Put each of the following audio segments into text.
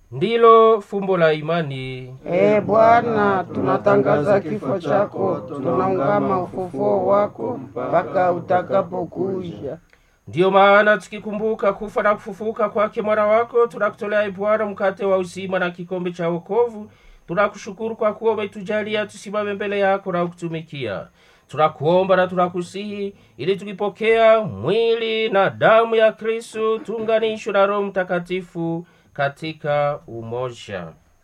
ndilo fumbo la imani. Ee Bwana, tunatangaza kifo chako, tunaungama ufufuo wako mpaka utakapokuja. Ndiyo maana tukikumbuka kufa na kufufuka kwake mwana wako, tunakutolea e Bwana mkate wa uzima na kikombe cha wokovu. Tunakushukuru kwa kuwa umetujalia tusimame mbele yako na kutumikia. Tunakuomba na tunakusihi ili tukipokea mwili na damu ya Kristu tuunganishwe na Roho Mtakatifu katika umoja.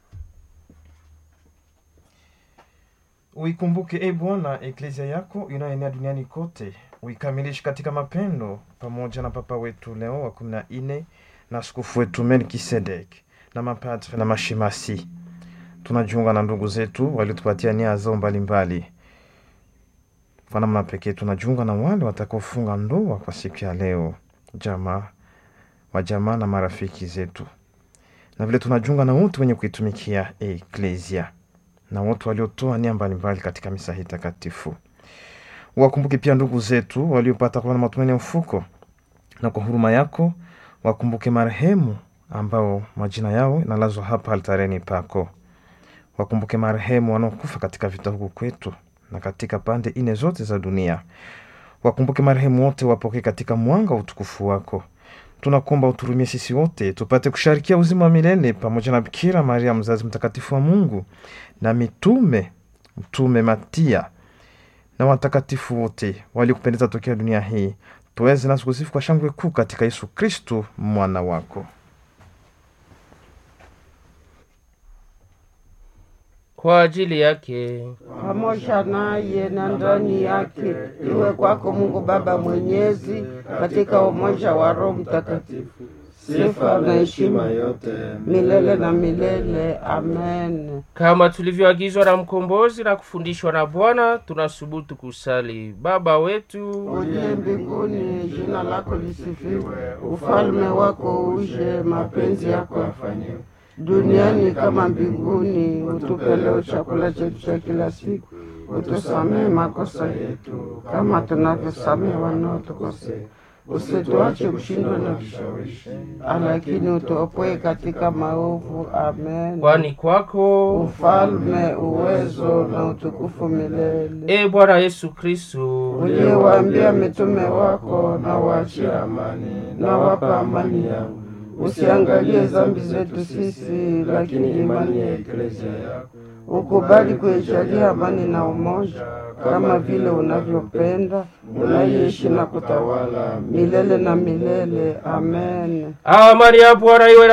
Uikumbuke e Bwana eklezia yako inayoenea duniani kote, uikamilishe katika mapendo, pamoja na Papa wetu Leo wa kumi na nne na askofu wetu Melkisedek na mapadre na mashemasi. Tunajiunga na ndugu zetu waliotupatia nia zao mbalimbali. Kwa namna pekee tunajiunga na wale watakaofunga ndoa kwa siku ya leo, jamaa wajamaa na marafiki zetu, na vile tunajiunga na wote wenye kuitumikia eklezia na wote waliotoa nia mbalimbali katika misa hii takatifu. Wakumbuke pia ndugu zetu waliopata kuwa na matumaini ya ufuko, na kwa huruma yako wakumbuke marehemu ambao majina yao inalazwa hapa altareni pako. Wakumbuke marehemu wanaokufa katika vita huku kwetu na katika pande ine zote za dunia. Wakumbuke marehemu wote, wapokee katika mwanga wa utukufu wako. Tunakuomba uturumie sisi wote tupate kusharikia uzima wa milele pamoja na Bikira Maria mzazi mtakatifu wa Mungu na mitume mtume Matia na watakatifu wote waliokupendeza tokea dunia hii, tuweze nasi kusifu kwa shangwe kuu katika Yesu Kristu mwana wako. Kwa ajili yake pamoja naye na ndani yake, iwe kwako Mungu Baba Mwenyezi, katika umoja wa Roho Mtakatifu, sifa na heshima yote milele na milele. Amen. kama tulivyoagizwa na mkombozi na kufundishwa na Bwana, tunasubutu kusali: Baba wetu Uliye mbinguni, jina lako lisifiwe, ufalme wako uje, mapenzi yako yafanyiwe duniani kama mbinguni. Utupe leo chakula chetu cha kila siku, utusamehe makosa yetu kama tunavyosamehe wanaotukosea, usituache kushindwa na vishawishi, lakini utuopoe katika maovu. Amen. kwani kwako Ufalme, uwezo na utukufu milele. e Bwana Yesu Kristu Uliyewaambia mitume wako, na waachie amani, na wapa amani yangu Usiangalie dhambi zetu sisi, lakini imani ya eklezia yako. Ukubali kuijalia amani na umoja, kama vile unavyopenda, unaishi na kutawala milele na milele. Amen. amani ya Bwana iwe